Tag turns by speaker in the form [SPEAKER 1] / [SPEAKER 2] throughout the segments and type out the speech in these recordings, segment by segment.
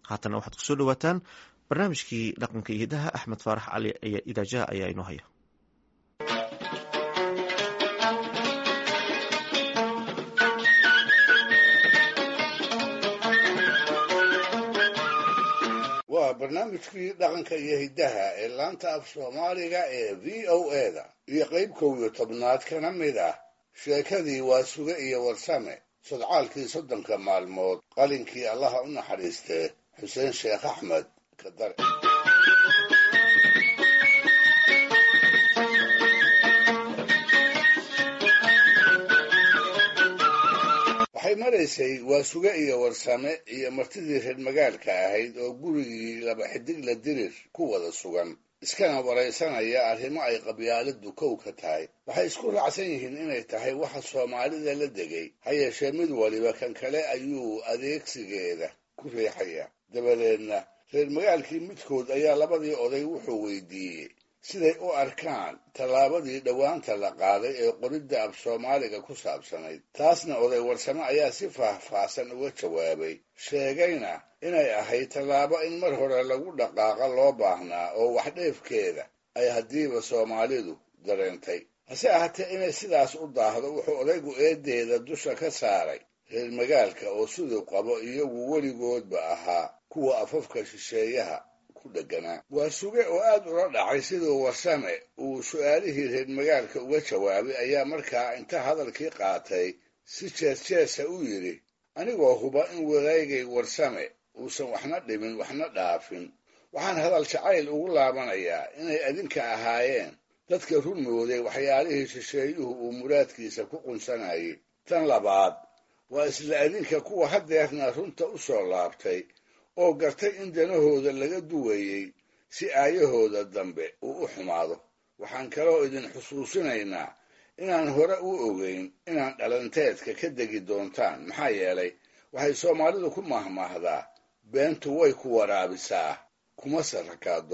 [SPEAKER 1] haatana waxaad kusoo dhawaataan barnaamijkii dhaqanka iyo hidaha axmed faarax cali idaajaha ayaa inoo haya
[SPEAKER 2] waa barnaamijkii dhaqanka iyo hiddaha ee laanta af soomaaliga ee v o eda iyo qayb kow iyo tobnaad kana mid ah sheekadii waa suge iyo warsame sodcaalkii soddonka maalmood qalinkii allaha u naxariistee xuseen sheekh axmed kadare waxay maraysay waa suge iyo warsame iyo martidii reer magaalka ahayd oo gurigii laba xidigla dirir ku wada sugan iskana waraysanaya arrimo ay qabyaaladu kow ka tahay waxay isku raacsan yihiin inay tahay waxa soomaalida la degay ha yeeshee mid waliba kan kale ayuu adeegsigeeda ku riixaya dabadeedna reer magaalkii midkood ayaa labadii oday wuxuu weydiiyey siday u arkaan tallaabadii dhowaanta la qaaday ee qoridda af soomaaliga ku saabsanayd taasna oday warsame ayaa si faahfaahsan uga jawaabay sheegayna inay ahayd tallaabo in mar hore lagu dhaqaaqa loo baahnaa oo wax dheefkeeda ay haddiiba soomaalidu dareentay hase ahaatee inay sidaas u daahdo wuxuu odaygu eedeeda dusha ka saaray reer magaalka oo siduu qabo iyagu weligoodba ahaa kuwa afafka shisheeyaha waa suge oo aad ula dhacay siduu warsame uu su'aalihii reer magaalka uga jawaabay ayaa markaa inta hadalkii qaatay si jees-jeesa u yidhi anigoo huba in wadaygay warsame uusan waxna dhimin waxna dhaafin waxaan hadal jacayl ugu laabanayaa inay adinka ahaayeen dadka runmooday waxyaalihii shisheeyuhu uu muraadkiisa ku qunsanayay tan labaad waa isla adinka kuwa haddeerna runta u soo laabtay oo gartay in danahooda laga duwayey si aayahooda dambe uu u xumaado waxaan kaloo idin xusuusinaynaa inaan hore u ogeyn inaan dhalanteedka ka degi doontaan maxaa yeelay waxay soomaalidu ku mahmaahdaa beentu way ku waraabisaa kuma sarrakaado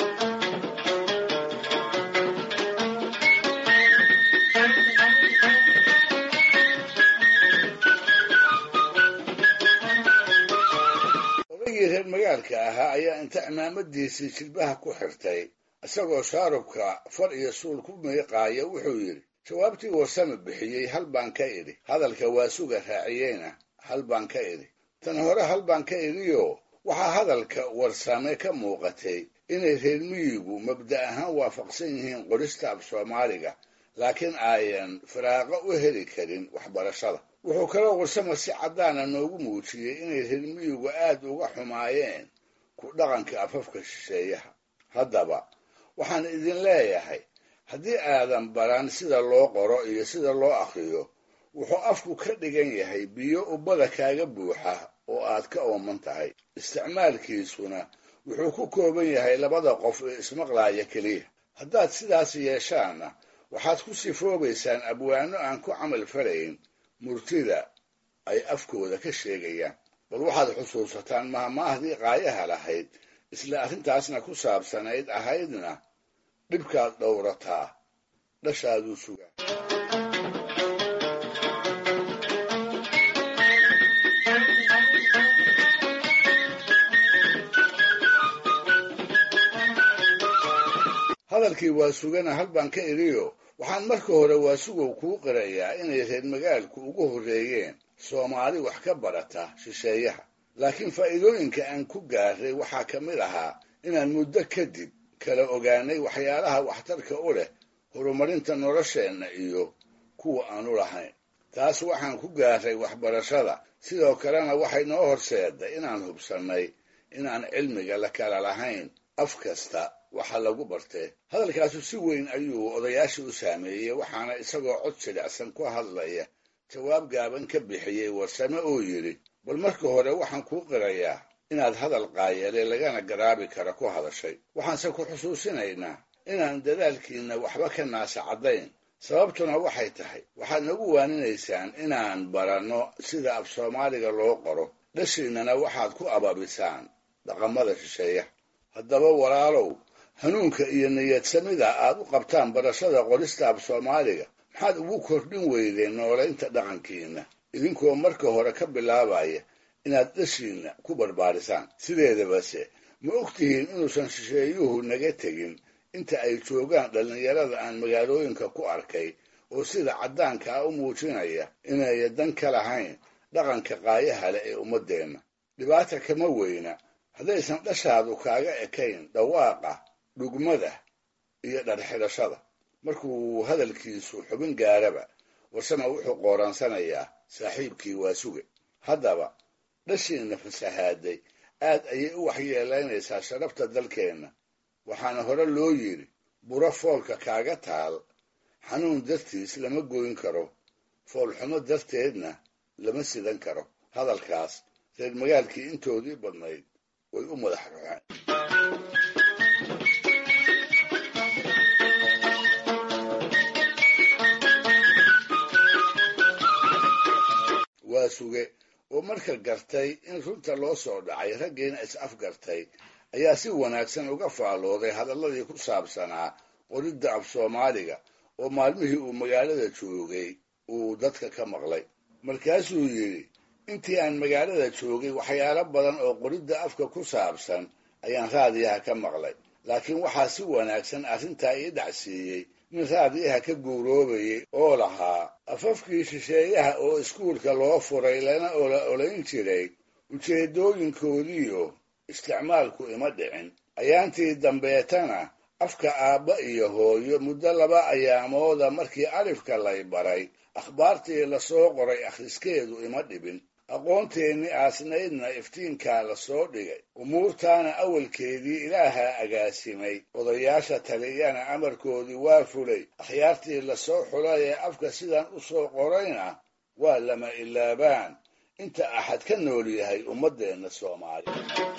[SPEAKER 2] reer magaalka ahaa ayaa inta cimaamadiisii jilbaha ku xirtay isagoo shaarubka far iyo suul ku miiqaaya wuxuu yidhi jawaabtii warsame bixiyey hal baan ka idhi hadalka waa suga raaciyeyna hal baan ka idhi tan hore hal baan ka idhioo waxaa hadalka warsame ka muuqatay inay reer miyigu mabda ahaan waafaqsan yihiin qorista af soomaaliga laakiin ayan firaaqo u heli karin waxbarashada wuxuu kaloo warsame si caddaana noogu muujiyey inay reer miyigu aad uga xumaayeen ku dhaqanka afafka shisheeyaha haddaba waxaan idin leeyahay haddii aadan baran sida loo qoro iyo sida loo akhriyo wuxuu afku ka dhigan yahay biyo ubbada kaaga buuxa oo aad ka ooman tahay isticmaalkiisuna wuxuu ku kooban yahay labada qof ee ismaqlaaya keliya haddaad sidaas yeeshaanna waxaad ku sifoobaysaan abwaano aan ku camal falayn murtida ay afkooda ka sheegayaan bal waxaad xusuusataan mahmaahdii qaayaha lahayd isla arrintaasna ku saabsanayd ahaydna dhibkaad dhowrataa dhashaaduu sugaa hadalkii waa sugana hal baan ka idhiyo waxaan marka hore waasugow kuu qirayaa inay reer magaalku ugu horreeyeen soomaali wax ka barata shisheeyaha laakiin faa'iidooyinka aan ku gaaray waxaa ka mid ahaa inaan muddo kadib kala ogaanay waxyaalaha waxtarka u leh horumarinta nolosheenna iyo kuwa aanu lahayn taas waxaan ku gaaray waxbarashada sidoo kalena waxay noo horseeday inaan hubsannay inaan cilmiga la kala lahayn af kasta waxa lagu bartee hadalkaasu si weyn ayuu odayaashii u saameeyey waxaana isagoo cod jilicsan ku hadlaya jawaab gaaban ka bixiyey warsame oo yidhi bal marka hore waxaan kuu qirayaa inaad hadal qaayale lagana garaabi kara ku hadashay waxaanse ku xusuusinaynaa inaan dadaalkiinna waxba ka naasa caddayn sababtuna waxay tahay waxaad nagu waaninaysaan inaan baranno sida af soomaaliga loo qoro dhashiinnana waxaad ku ababisaan dhaqamada shisheeyaha haddaba walaalow hanuunka iyo niyadsamida aad u qabtaan barashada qorista af soomaaliga maxaad ugu kordhin weydeen noolaynta dhaqankiinna idinkoo marka hore ka bilaabaya inaad dhashiinna ku barbaarisaan sideedabase ma ogtihiin inuusan shisheeyuhu naga tegin inta ay joogaan dhallinyarada aan magaalooyinka ku arkay oo sida caddaanka ah u muujinaya inaya dan ka lahayn dhaqanka qaayaha leh ee ummaddeenna dhibaata kama weyna haddaysan dhashaadu kaaga ekayn dhawaaqa dhugmada iyo dharxidhashada markuu hadalkiisu xubin gaaraba warsama wuxuu qooraansanayaa saaxiibkii waa suge haddaba dhashiinna fasahaaday aad ayay u waxyeelaynaysaa sharafta dalkeenna waxaana hore loo yidhi buro foolka kaaga taal xanuun dartiis lama goyn karo foolxumo darteedna lama sidan karo hadalkaas reer magaalkii intoodii badnayd way u madax ruxeen waa suge oo marka gartay in runta loo soo dhacay raggiina is-afgartay ayaa si wanaagsan uga faallooday hadalladii ku saabsanaa qoridda af soomaaliga oo maalmihii uu magaalada joogay uu dadka ka maqlay markaasuu yidhi intii aan magaalada joogay waxyaalo badan oo qoridda afka ku saabsan ayaan raadiyaha ka maqlay laakiin waxaa si wanaagsan arrintaa ii dhacsiiyey nin raadiyaha ka guuroobayay oo lahaa afafkii shisheeyaha oo iskuulka loo furay lana ola olayn jiray ujeeddooyinkoodiyo isticmaalku ima dhicin ayaantii dambeetana afka aabba iyo hooyo muddo laba ayaamooda markii alifka lay baray akhbaartii lasoo qoray akhriskeedu ima dhibin aqoonteennii aasnaydna iftiinkaa la soo dhigay umuurtaana awalkeedii ilaahaa agaasimay odayaasha taliyana amarkoodii waa fulay akhyaartii lasoo xulay ee afka sidan u soo qorayna waa lama ilaabaan inta axad ka nool yahay ummaddeenna soomaaliya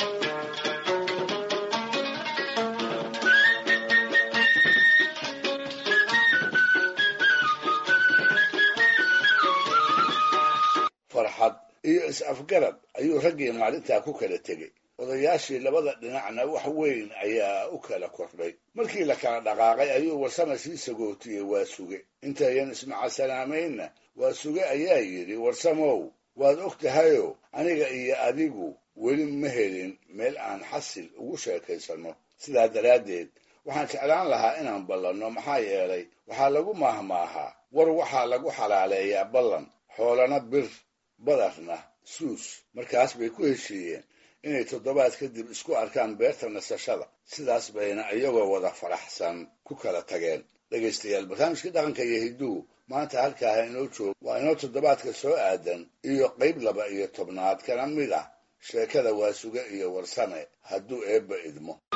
[SPEAKER 2] farxad iyo is-afgarad ayuu raggii maalintaa ku kala tegey odayaashii labada dhinacna wax weyn ayaa u kala kordhay markii la kala dhaqaaqay ayuu warsama sii sagootiyey waa suge intayan ismacasalaameynna waa suge ayaa yidhi warsamow waad og tahayoo aniga iyo adigu weli ma helin meel aan xasil ugu sheekaysanno sidaa daraaddeed waxaan jeclaan lahaa inaan ballanno maxaa yeelay waxaa lagu maahmaahaa war waxaa lagu xalaaleeyaa ballan xoolana bir badarna suus markaas bay ku heshiiyeen inay toddobaad kadib isku arkaan beerta nasashada sidaas bayna iyagoo wada faraxsan ku kala tageen dhegaystayaal barnaamijkii dhaqanka iyo hidduhu maanta halkaaha inoo jooga waa inoo toddobaadka soo aadan iyo qayb laba iyo tobnaad kana mid ah sheekada waasuge iyo warsame hadduu eebba idmo